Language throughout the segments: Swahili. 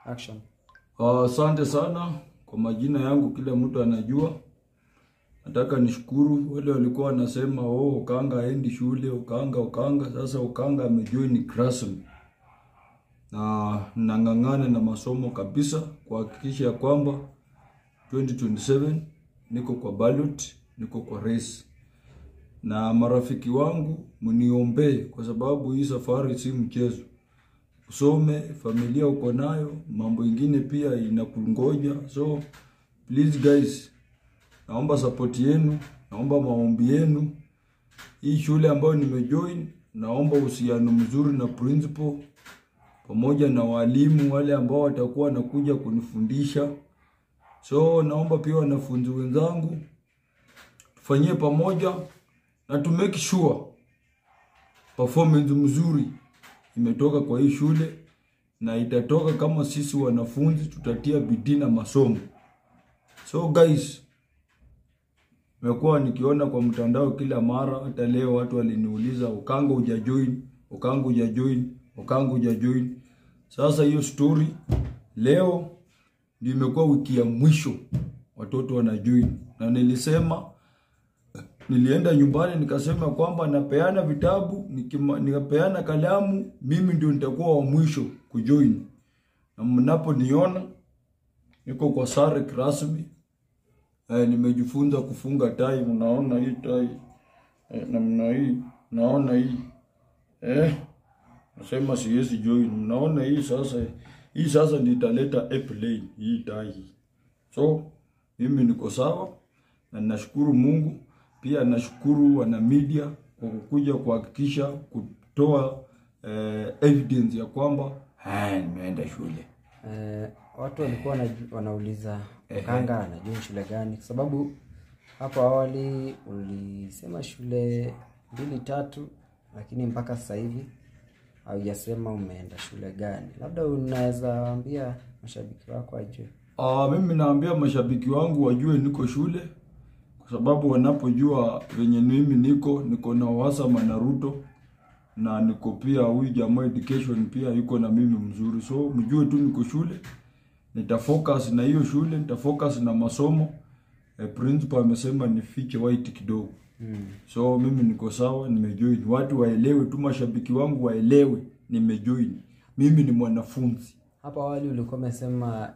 Action. Asante sana kwa majina yangu, kila mtu anajua. Nataka nishukuru wale walikuwa wanasema oh, Okanga aendi shule, Okanga Okanga. Sasa Okanga amejoin rasmi na nang'ang'ana na masomo kabisa kuhakikisha ya kwamba 2027 niko kwa ballot, niko kwa race. Na marafiki wangu mniombee, kwa sababu hii safari si mchezo. Usome, familia uko nayo, mambo ingine pia inakungoja. So please guys, naomba support yenu, naomba maombi yenu. Hii shule ambayo nimejoin, naomba uhusiano mzuri na principal pamoja na walimu wale ambao watakuwa wanakuja kunifundisha. So naomba pia wanafunzi wenzangu tufanyie pamoja na to make sure performance mzuri imetoka kwa hii shule na itatoka kama sisi wanafunzi tutatia bidii na masomo. So guys, nimekuwa nikiona kwa mtandao kila mara, hata leo watu waliniuliza Okanga hujajoin, Okanga hujajoin, Okanga hujajoin. Sasa hiyo story leo ndio imekuwa wiki ya mwisho watoto wanajoin, na nilisema nilienda nyumbani nikasema kwamba napeana vitabu nikima, nikapeana kalamu, mimi ndio nitakuwa wa mwisho kujoin, na mnaponiona niko kwa sare rasmi eh, nimejifunza kufunga tai. Mnaona hii tai eh, namna hii, naona hii eh, nasema siwezi join. Mnaona hii sasa, hii sasa nitaleta airplane hii tai hii. So mimi niko sawa na nashukuru Mungu pia nashukuru wana media kwa kukuja kuhakikisha kutoa eh, evidence ya kwamba "Ah, nimeenda shule. Eh, watu walikuwa wanaju- wanauliza Okanga anajoin shule gani, kwa sababu hapo awali ulisema shule mbili tatu, lakini mpaka sasa hivi haujasema umeenda shule gani. Labda unaweza waambia mashabiki wako wajue. Ah, mimi naambia mashabiki wangu wajue niko shule kwa sababu wanapojua venye mimi niko niko na uhasama na Ruto na niko pia huyu jamaa education pia yuko na mimi mzuri, so mjue tu niko shule, nitafocus na hiyo shule, nitafocus na masomo. Eh, principal amesema nifiche white kidogo so mimi niko sawa, nimejoin. Watu waelewe tu, mashabiki wangu waelewe, nimejoin. Mimi ni mwanafunzi. Hapo awali ulikuwa umesema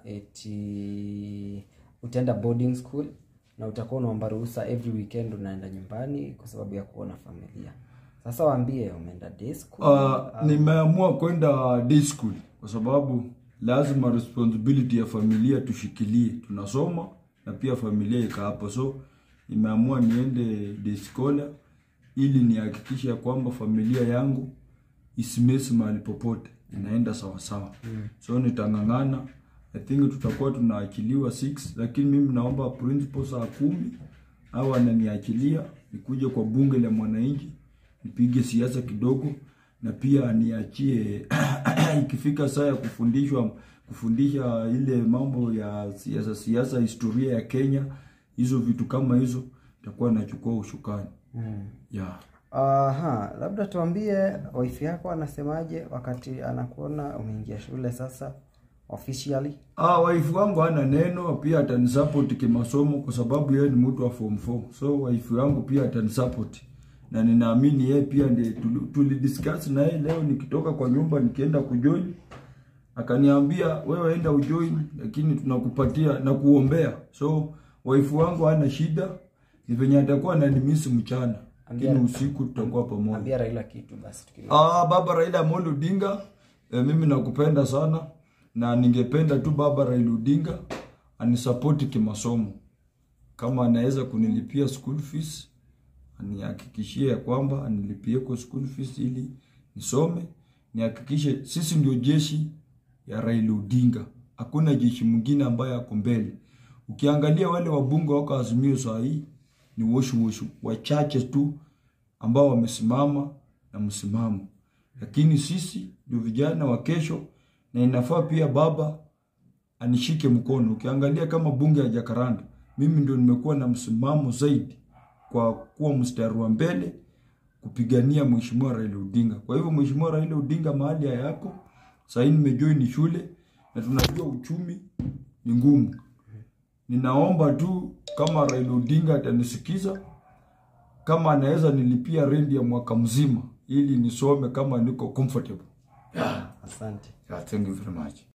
eti utaenda boarding school na utakuwa unaomba ruhusa every weekend unaenda nyumbani kwa sababu ya kuona familia. Sasa waambie umeenda day school. Uh, nimeamua kwenda day school kwa sababu lazima responsibility ya familia tushikilie, tunasoma na pia familia ika hapo, so nimeamua niende day scholar ili nihakikishe ya kwamba familia yangu isimesi mahali popote, inaenda sawa sawa. So nitang'ang'ana, I think tutakuwa tunaachiliwa 6 lakini mimi naomba principal saa kumi au ananiachilia nikuje kwa bunge la mwananchi nipige siasa kidogo, na pia niachie ikifika saa ya kufundishwa kufundisha ile mambo ya siasa siasa, historia ya Kenya, hizo vitu kama hizo, itakuwa nachukua ushukani yeah. Aha, labda tuambie wife yako anasemaje wakati anakuona umeingia shule sasa officially. Ah, wife wangu hana neno, pia atanisupport kimasomo kwa sababu yeye ni mtu wa form 4. So wife wangu pia atanisupport. Na ninaamini yeye pia ndiye tuli- tulidiscuss na yeye leo nikitoka kwa nyumba nikienda kujoin. Akaniambia wewe enda ujoin lakini tunakupatia na kuombea. So wife wangu hana shida. Ni venye atakuwa ananimisi mchana. Lakini Ambia- usiku tutakuwa pamoja. Ambia Raila kitu basi tukio. Ah, baba Raila Amolo Odinga, eh, mimi nakupenda sana na ningependa tu baba Raila Odinga anisapoti kimasomo. Kama anaweza kunilipia school fees, anihakikishie ya kwamba anilipie kwa school fees ili nisome, nihakikishe sisi ndio jeshi ya Raila Odinga. Hakuna jeshi mwingine ambaye ako mbele. Ukiangalia wale wabunge wako Azimio saa hii ni woshu woshu wachache tu ambao wamesimama na msimamo, lakini sisi ndio vijana wa kesho, na inafaa pia baba anishike mkono. Ukiangalia kama bunge ya Jakaranda, mimi ndio nimekuwa na msimamo zaidi kwa kuwa mstari wa mbele kupigania mheshimiwa Raila Odinga. Kwa hivyo mheshimiwa Raila Odinga mahali hayako sasa, nimejoin shule na tunajua uchumi ni ngumu. Ninaomba tu kama Raila Odinga atanisikiza, kama anaweza nilipia rent ya mwaka mzima ili nisome kama niko comfortable. Yeah, Asante. yeah, thank you very much.